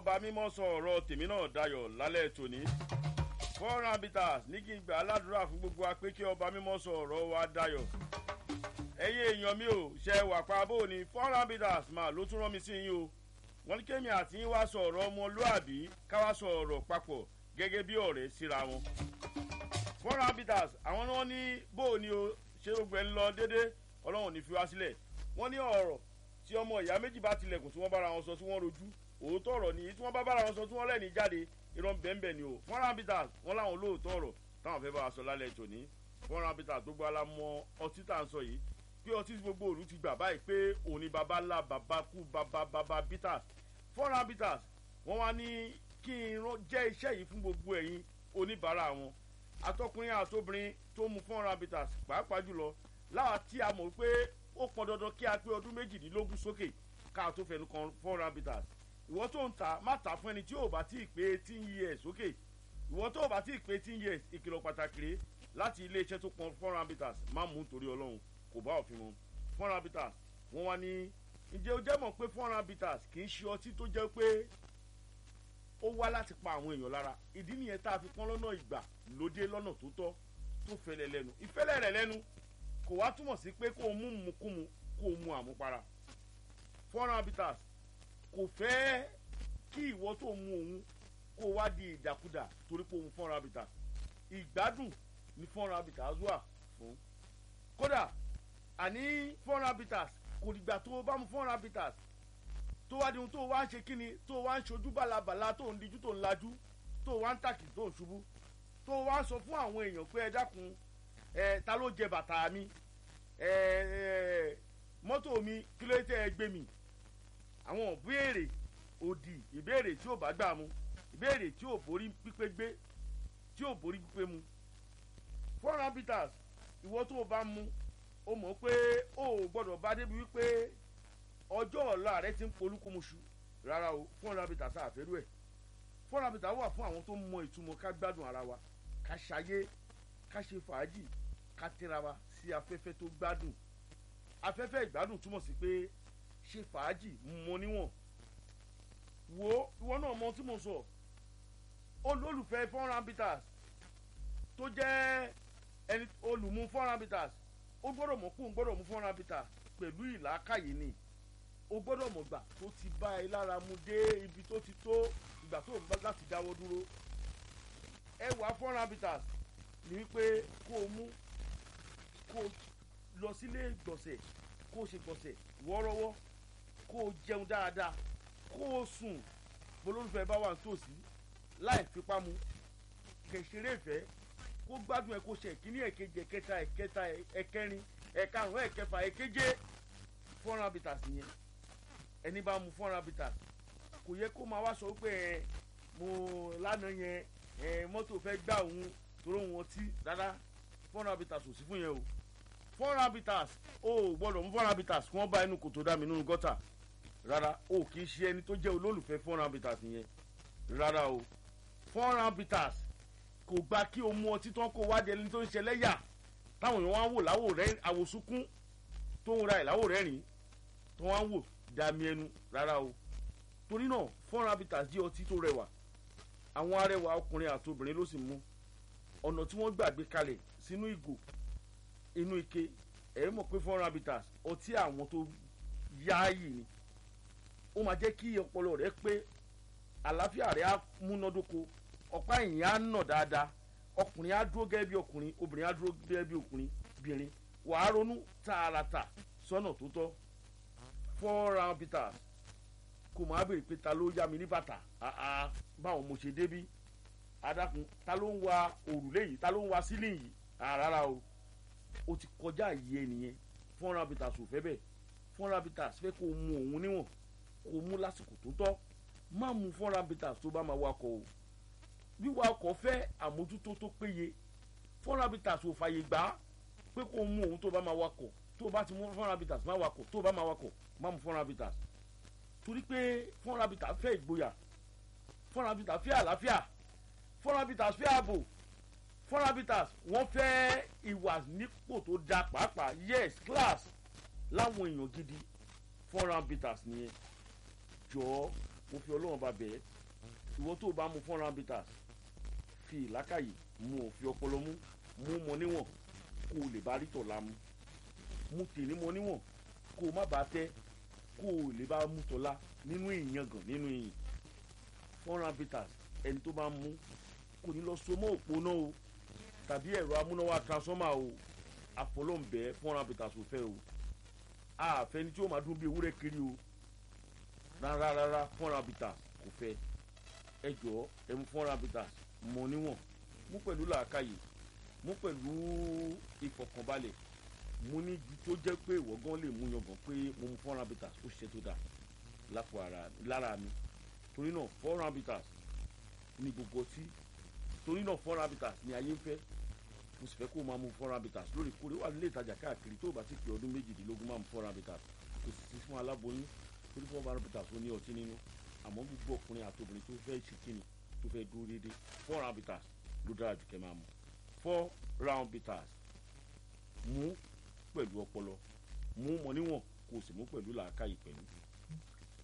ọba mímọ́ sọ ọ̀rọ̀ tèmi náà dayọ̀ lálẹ́ tòní four habitats ní kí n gbà aládùúrà fún gbogbo wa pé kí ọba mímọ́ sọ ọ̀rọ̀ wa dayọ̀ ẹ̀yin èèyàn mi ò ṣe wà pa bó ni four habitats máa ló tún rán mi sí yín o wọ́n ní kémi àti yín wá sọ ọ̀rọ̀ ọmọlúàbí ká wá sọ ọ̀rọ̀ papọ̀ gẹ́gẹ́ bí ọ̀rẹ́ síra wọn four habitats àwọn náà ní bó ni o ṣe gbogbo ẹ̀ ń lọ déédéé ọlọ́run ní fi wá sílẹ̀ wọ́n ní ọ̀rọ̀ tí ọmọ ìyá méjì bá tilẹ̀kùn tí wọ́n bára wọn sọ tí wọ́n rojú òótọ́ ọ̀rọ̀ nìyí tí wọ́n bá bára wọn sọ tí wọ́n lẹ́ni jáde irọ́ bẹ́ẹ̀nbẹ́ẹ̀ ni o four habitats wọ́n láwọn olóòótọ́ ọ̀rọ̀ táwọn fẹ́ bá wa sọ lálẹ́ tòní four habitats gbogbo alamọ ọtí tá à ń sọ yìí pé ọtí tí gbogbo òru ti gbà báyìí pé òní baba ńlá baba kú baba baba bitters four habitats wọ́n wá ní kí n jẹ́ iṣẹ́ yìí fún gbogbo ẹ̀yin oníbàárà wọn atọkùnrin àtobìnrin tó mu four habitats pàápàá jùlọ láwa tí a mọ̀ pé ó pọn dandan kí a pé ọdún méjìdínlógún sókè ká tó fẹnu kan four habitats ìwọ tó ń ta má ta fún ẹni tí ò bá tí ì pé eighteen years sókè ìwọ tó ò bá tí ì pé eighteen years ìkìlọ̀ pàtàkì rèé láti iléeṣẹ́ tó pọn four habitats má mú nítorí ọlọ́run kò bá òfin mu four habitats wọ́n wá ní ǹjẹ́ o jẹ́ mọ̀ pé four habitats kì í ṣe ọtí tó jẹ́ pé ó wá láti pa àwọn èèyàn lára ìdí nìyẹn tá a fi pọ́n lọ́nà ìgbà lóde lọ́nà tó tọ́ tó fẹlẹ̀ lẹ́nu ìfẹ́lẹ̀ rẹ̀ lẹ́nu kò wá túmọ̀ sí pé kó o mú mukumu kó o mu àmupara four habitats kò fẹ́ kí ìwọ tó mu òun kó o wá di ìdàkudà torí pé òun four habitats ìgbádùn ní four habitats wà fún kódà àní four habitats kò dìgbà tó o bá mu four habitats tó wá di ohun tó o wá ń ṣe kíni tó o wá ń ṣojú bàlàbàlà tó ń dijú tó ń lajú tó o wá ń tàkì tó ń ṣubú tó o wá ń sọ fún àwọn èèyàn pé ẹ dákun ẹ ta ló jẹ bàtà mi ẹ ẹ mọ́tò mi kí ló tẹ́ ẹ gbé mi àwọn ìbéèrè òdì ìbéèrè tí ò bá gbà mu ìbéèrè tí ò borí pípé gbé tí ò borí pípé mu four habitats ìwọ tó o bá mu o mọ̀ pé o ò gbọ́dọ̀ bá débi wípé ọjọ́ ọ̀la rẹ ti ń polúkúmuṣu rárá o four habitats àfẹ́rú ẹ̀ four habitats wà fún àwọn tó mọ ìtumọ̀ ká gbádùn ara wa ká ṣayé ká ṣe fàájì ká tẹ́ra wa sí afẹ́fẹ́ tó gbádùn afẹ́fẹ́ ìgbádùn túmọ̀ sí pé ṣe fàájì mọ níwọ̀n wo ìwọ náà mọ tí mo sọ olólùfẹ́ four habitats tó jẹ́ ẹni olùmú four habitats ó gbọ́dọ̀ mọ̀ kó ń gbọ́dọ̀ mú four habitats pẹ̀lú ìlàkàyè ni ó gbọ́dọ̀ mọ̀ gbà tó ti bá ẹ lára mu dé ibi tó ti tó ìgbà tó ń bá láti dáwọ́ dúró ẹ wà four habitats ni wípé kó o mú kó o lọ sílé gbọ̀nsẹ̀ kó o ṣe gbọ̀nsẹ̀ wọ́ọ́rọ́wọ́ kó o jẹun dáadáa kó o sùn bolólùfẹ́ bá wà nítòsí láì fipá mu kẹ̀sẹ̀rẹ̀ ìfẹ́ kó gbádùn ẹ̀ kó ṣe ìkíní ẹ̀kejì ẹ̀kẹta ẹ̀kẹta ẹ̀kẹrin ẹ̀karùn ẹ̀kẹfà ẹ̀keje four habitats yẹn ẹni bá mu four habitats kò yẹ kó máa wá sọ pé ẹ mo lánàá yẹn ẹ mọ́tò fẹ́ gbà òun torí òun ọtí rárá four habitats ò sí fún yẹn o four habitats o gbọ́dọ̀ mú four habitats kí wọ́n bá inú kòtò dá mi nínú gọ́tà rárá o kì í ṣe ẹni tó jẹ́ olólùfẹ́ four habitats yẹn rárá o four habitats kò gba kí o mú ọtí tán kó wádìí ẹni tó ń ṣẹlẹ́yà táwọn èèyàn wá ń wò láwò rẹ àwòsúnkún tó ń ra ẹ̀ láwò rẹ́rìn tó wá ń wò dàmí ẹnu rárá o torí náà four habitats jẹ́ ọtí tó rẹwà àwọn arẹwà ọkùnrin àti obìnrin ló sì mú ọ̀nà tí wọ́n gbàgbé kalẹ̀ sínú ìgò inú ike ẹ̀ mọ̀ pé four habitats ọtí àwọn tó yááyì ni ó máa jẹ́ kí ọpọlọ rẹ pé àlàáfíà rẹ á múnádóko ọ̀pá ìyìn á nà dáadáa ọkùnrin á dúró gẹ́gẹ́ bí ọkùnrin obìnrin á dúró gẹ́gẹ́ bí ọkùnrin bìnrin wàá ronú tààràtà sọ́nà tó tọ́ four habitats kò máa béèrè pé ta ló yá mi ní bàtà báwọn mo ṣe débí adákun ta ló ń wa òrùlé yìí ta ló ń wa sílìn yìí rárá o o ti kọjá yìí ẹnìyẹn four habitats ò fẹ́ bẹ́ẹ̀ four habitats fẹ́ kó o mu òun níwọ̀n kó o mú lásìkò tó tọ́ má mu four habitats tó bá máa wakọ̀ o wíwa ọkọ̀ fẹ́ àmójútó tó péye four habitats ò fàyè gbà pé kó o mu òun tó bá máa wakọ̀ tó o bá ti mú four habitats má wakọ̀ tó o bá máa wakọ̀ má mu four habitats torí pé four habitats fẹ́ ìgboyà four habitats fẹ́ àlàáfíà four habitats fẹ́ ààbò four habitats wọ́n fẹ́ ìwà nípò tó da pàápàá yes class láwọn èèyàn gidi four habitats nìyẹn jọ̀ọ́ mo fi ọlọ́run bá bẹ̀ ẹ́ ìwọ tó o bá mu four round bitters fi ìlákàyè mu ò fi ọpọlọ mú mú mọ níwọ̀n kó o lè bá rí tọ̀la mu mu tèmi mọ níwọ̀n kó o má bàa tẹ́ kó o lè bá mú tọ̀la nínú ìyangàn nínú ìyìn four round bitters ẹni tó bá mú kò ní lọ so mọ́ òpó náà o tàbí ẹ̀rọ amúnáwá transformer o àfọlọ́ǹbẹ four round bitters ò fẹ́ o àfẹni tí ó máa dún bí ewúrẹ́ kiri o rárá rárá four round bitters kò fẹ́ ẹ jọ̀ọ́ ẹ mú four round bitters mọ níwọ̀n mú pẹ̀lú làákàyè mú pẹ̀lú ìfọ̀kànbalẹ̀ mú ní ju tó jẹ́ pé ìwọ gan lè mú yangàn pé mo mú four round bitters ó ṣiṣẹ́ tó dáa lápò ara lára mi torí náà four round bitters ní gbogbo ọtí torí náà four round bitters ní ayé ń fẹ́ mo sì fẹ́ kó o máa mú four round bitters lóòrèkóòrè wà nílé ìtajà káàkiri tó o bá ti pè ọdún méjìdínlógún máa mú four round bitters kò sì sí fún aláboyún torí four round bitters ó ní ọtí nínú àmọ́ gbogbo ọkùnrin àti obìnrin tó fẹ́ ṣe kíni tó fẹ́ dúró déédéé four round bitters ló dára jù kẹ́ máa mú four round bitters mú pẹ̀lú ọpọlọ mú mọ níwọ̀n kó o sì mú pẹ̀lú làákàyè pẹ̀lú